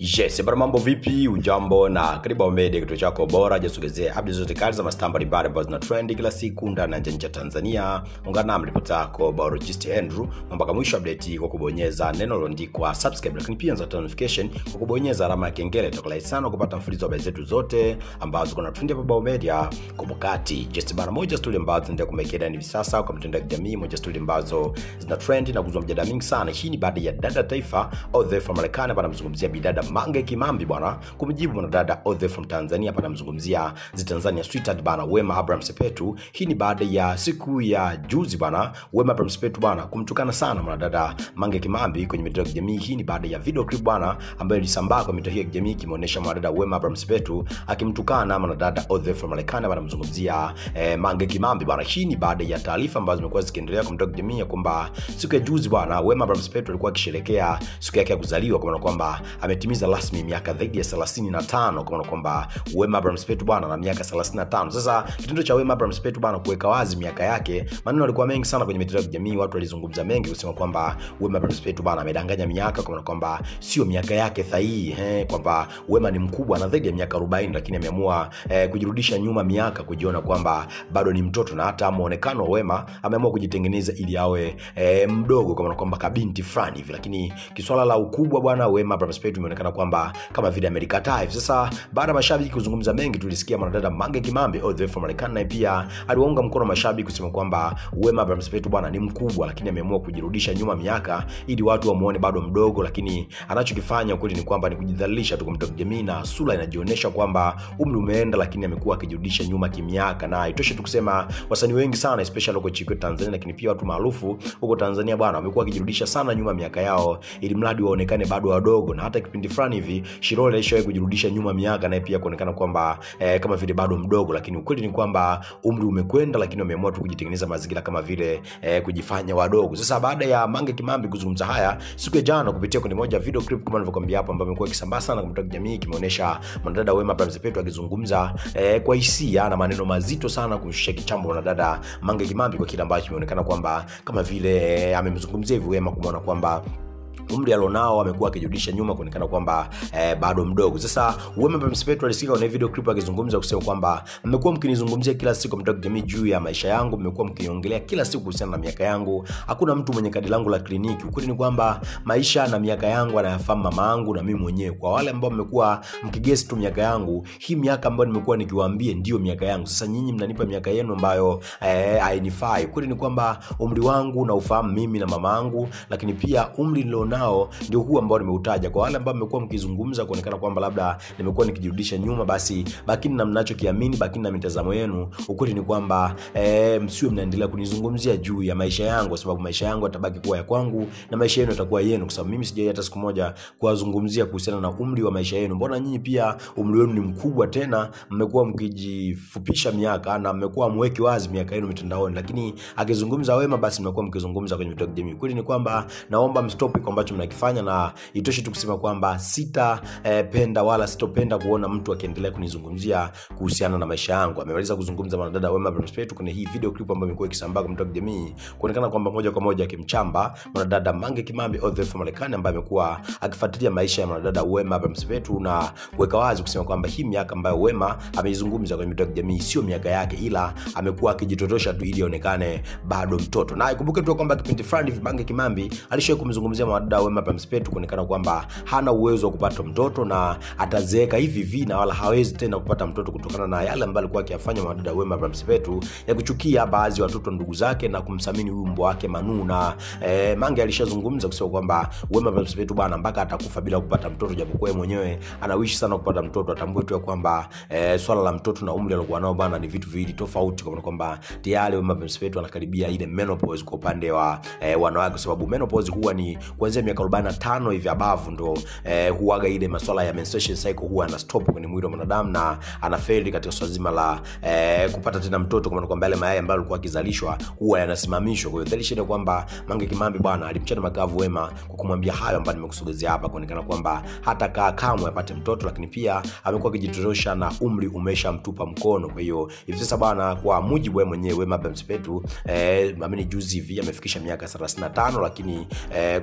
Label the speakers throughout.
Speaker 1: Yes, bwana mambo vipi? Ujambo na karibu Ao Media, kituo chako bora jasogezea updates zote kali za mastaa mbalimbali ambazo zina trend kila siku ndani na nje ya Tanzania. Ungana nami ripota yako Biologist Andrew mpaka mwisho update kwa kubonyeza neno lililoandikwa subscribe, lakini pia za notification kwa kubonyeza alama ya kengele. Itakulai sana kupata mfululizo wa habari zetu zote ambazo kuna trend hapa Ao Media kwa wakati. Just bana moja story ambazo zinaendelea kumekea hivi sasa kwa mitandao ya kijamii, moja story ambazo zina trend na kuzua mjadala mingi sana. Hii ni baada ya dada taifa Odhe from Marekani bana mzungumzia bidada Mange Kimambi bwana kumjibu mwanadada Odhe from Tanzania hapa namzungumzia zi Tanzania sweetheart bana Wema Abraham Sepetu. Hii ni baada ya siku ya juzi bwana Wema Abraham Sepetu bwana kumtukana sana mwanadada Mange Kimambi kwenye mitandao ya kijamii. Hii ni baada ya video clip bwana ambayo ilisambaa kwa mitandao ya kijamii kimeonyesha mwanadada Wema Abraham Sepetu akimtukana mwanadada Odhe from Marekani bana mzungumzia eh, Mange Kimambi bwana. Hii ni baada ya taarifa ambazo zimekuwa zikiendelea kwa mitandao ya kijamii ya kwamba siku ya juzi bwana Wema Abraham Sepetu alikuwa akisherehekea siku yake ya kuzaliwa kwa maana kwamba ametimiza rasmi miaka zaidi ya 35 kwa maana kwamba Wema Abraham Sepetu bwana na miaka 35. Sasa kitendo cha Wema Abraham Sepetu bwana kuweka wazi miaka yake, maneno yalikuwa mengi sana kwenye mitandao ya kijamii, watu walizungumza mengi kusema kwamba Wema Abraham Sepetu bwana amedanganya miaka, kwa maana kwamba sio miaka yake sahihi, eh, kwamba Wema ni mkubwa na zaidi ya miaka 40, lakini ameamua eh, kujirudisha nyuma miaka, kujiona kwamba bado ni mtoto, na hata muonekano wa Wema ameamua kujitengeneza ili awe eh, mdogo, kwa maana kwamba kabinti fulani hivi, lakini kiswala la ukubwa bwana Wema Abraham Sepetu imeonekana kwamba kama vile amelikataa hivi sasa. Baada ya mashabiki kuzungumza mengi, tulisikia mwanadada Mange Kimambi all the way from Marekani, naye pia aliwaunga mkono mashabiki kusema kwamba Wema Abraham Sepetu bwana ni mkubwa, lakini ameamua kujirudisha nyuma miaka ili watu wamuone bado mdogo, lakini anachokifanya ukweli ni kwamba ni kujidhalilisha tu kwa mtandao wa kijamii, na sura inajionyesha kwamba umri umeenda, lakini amekuwa akijirudisha nyuma kimiaka. Na itoshe tu kusema wasanii wengi sana especially huko chikwe Tanzania, lakini pia watu maarufu huko Tanzania bwana wamekuwa wakijirudisha sana nyuma miaka yao ili mradi waonekane bado wadogo, na hata kipindi fulani hivi Shilole alishawahi kujirudisha nyuma miaka naye pia kuonekana kwamba eh, kama vile bado mdogo, lakini ukweli ni kwamba umri umekwenda, lakini wameamua tu kujitengeneza mazingira kama vile eh, kujifanya wadogo. Sasa baada ya Mange Kimambi kuzungumza haya siku ya jana kupitia kwenye moja video clip kama nilivyokuambia hapo, ambayo imekuwa ikisambaa sana kwa mtandao wa kijamii, kimeonyesha mwanadada Wema Abraham Sepetu akizungumza eh, kwa hisia na maneno mazito sana kumshusha kichambo mwanadada Mange Kimambi kwa kile ambacho kimeonekana kwamba kama vile eh, amemzungumzia hivi Wema kumwona kwamba umri alionao amekuwa akijirudisha nyuma kuonekana kwamba eh, bado mdogo. Sasa Wema Abraham Sepetu alisikika kwenye video clip akizungumza kusema kwamba mmekuwa mkinizungumzia kila siku mtandao wa kijamii juu ya maisha yangu, mmekuwa mkiniongelea kila siku kuhusiana na miaka yangu. Hakuna mtu mwenye kadi langu la kliniki. Ukweli ni kwamba maisha na miaka yangu anayafahamu mama yangu na mimi mwenyewe. Kwa wale ambao mmekuwa mkigesi tu miaka yangu, hii miaka ambayo nimekuwa nikiwaambia ndio miaka yangu. Sasa nyinyi mnanipa miaka yenu ambayo eh, hainifai. Ukweli ni kwamba umri wangu na ufahamu mimi na mama yangu, lakini pia umri nilionao nao ndio huu ambao nimeutaja. Kwa wale ambao mmekuwa mkizungumza kuonekana kwamba labda nimekuwa nikijirudisha nyuma, basi bakini na mnachokiamini, bakini na mitazamo yenu. Ukweli ni kwamba e, msiwe mnaendelea kunizungumzia juu ya maisha yangu, kwa sababu maisha yangu yatabaki kuwa ya kwangu na maisha yenu yatakuwa yenu, kwa sababu mimi sijai hata siku moja kuwazungumzia kuhusiana na umri wa maisha yenu. Mbona nyinyi pia umri wenu ni mkubwa, tena mmekuwa mkijifupisha miaka na mmekuwa mweki wazi miaka yenu mitandaoni, lakini akizungumza Wema, basi mmekuwa mkizungumza kwenye mitandao ya kijamii. Kweli ni kwamba naomba mstop kwa ambacho mnakifanya na itoshe tu kusema kwamba sitapenda eh, wala sitopenda kuona mtu akiendelea kunizungumzia kuhusiana na maisha yangu. Amemaliza kuzungumza mwanadada Wema Abraham Sepetu kwenye hii video clip ambayo imekuwa ikisambaa kwa mtandao wa kijamii kuonekana kwamba moja kwa moja akimchamba mwanadada Mange Kimambi all the way from Marekani ambaye amekuwa akifuatilia maisha ya mwanadada Wema Abraham Sepetu na kuweka wazi kusema kwamba hii miaka ambayo Wema ameizungumza kwenye mitandao ya kijamii sio miaka yake, ila amekuwa akijitotosha tu ili aonekane bado mtoto. Na ikumbuke tu kwamba kipindi fulani hivi Mange Kimambi alishawahi kumzungumzia mwanadada Wema Abraham Sepetu kuonekana kwamba hana uwezo wa kupata mtoto na atazeeka hivi hivi na wala hawezi tena kupata mtoto kutokana na yale ambayo alikuwa akiyafanya mwanadada Wema Abraham Sepetu ya kuchukia baadhi ya watoto ndugu zake na kumsamini huyu mbwa wake Manu. Na eh, Mange alishazungumza kusema kwamba Wema Abraham Sepetu bwana mpaka atakufa bila kupata mtoto, japokuwa yeye mwenyewe anawishi sana kupata mtoto. Atambue tu kwamba eh, swala la mtoto na umri aliokuwa nao bwana ni vitu viwili tofauti, kwa kwamba tayari Wema Abraham Sepetu anakaribia ile menopause kwa upande wa eh, wanawake, kwa sababu menopause huwa ni kuanzia miaka 45 hivi abavu ndo eh, huaga ile masuala ya menstruation cycle huwa ana stop kwenye mwili wa mwanadamu na anafeli katika swala zima la eh, kupata tena mtoto, kwa maana kwamba yale mayai ambayo alikuwa akizalishwa huwa yanasimamishwa. Kwa hiyo dhalisha ile kwamba Mange Kimambi bwana alimchana makavu Wema kwa kumwambia hayo ambayo nimekusogezea hapa, kuonekana kwamba hata kaa kamwe apate mtoto, lakini pia amekuwa akijitorosha na umri umeshamtupa mkono. Kwa hiyo hivi sasa bwana, kwa mujibu wewe mwenyewe Wema Abraham Sepetu eh, ameni juzi hivi amefikisha miaka 35, lakini eh, kwa baadhi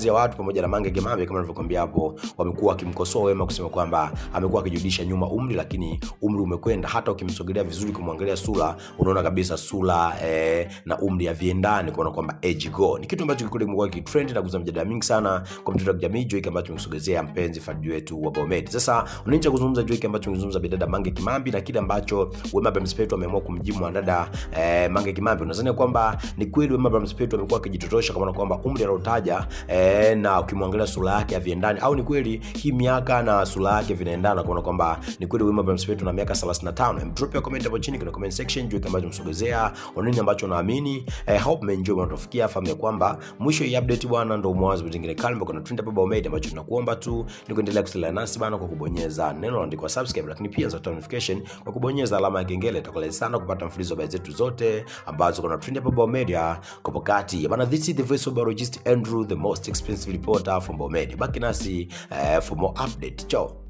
Speaker 1: baadhi ya watu pamoja na Mange Kimambi kama nilivyokuambia hapo wamekuwa wakimkosoa Wema kusema kwamba amekuwa akijirudisha nyuma umri, lakini umri umekwenda. Hata ukimsogelea vizuri, kumwangalia sura, unaona kabisa sura eh, na umri haviendani, kuona kwamba age go. Ni kitu ambacho kikweli kimekuwa kitrend na kuzua mjadala mingi sana kwa mtandao wa kijamii juu hiki ambacho tumesogezea mpenzi fadhi wetu wa Bomet. Sasa unaanza kuzungumza juu hiki ambacho tumezungumza bidada Mange Kimambi na kile ambacho Wema Bramspetu ameamua kumjibu mwanadada eh, Mange Kimambi. Unadhani kwamba ni kweli Wema Bramspetu amekuwa akijitotosha kwa maana kwamba umri aliotaja eh, na ukimwangalia sura yake haviendani, au ni kweli hii miaka na sura yake vinaendana, kuona kwamba ni kweli Wema Bramspetu na miaka 35? Drop your comment hapo chini kwenye comment section juu hiki ambacho tumesogezea, nini ambacho unaamini. Eh, hope mmeenjoy mnatofikia, fahamu ya kwamba mwisho hii update bwana ndio mwanzo mwingine kali kuna trend hapa Bomed, ambacho tunakuomba tu ni kuendelea kusaliana nasi bana kwa kubonyeza neno lililoandikwa subscribe, lakini pia za notification kwa kubonyeza alama ya kengele. Itakuwa sana kupata mfululizo wa habari zetu zote ambazo kuna trend hapa Bomed kwa wakati bana. This is the voice of biologist Andrew, the most expensive reporter from Bomed. Baki nasi eh, for more update. Ciao.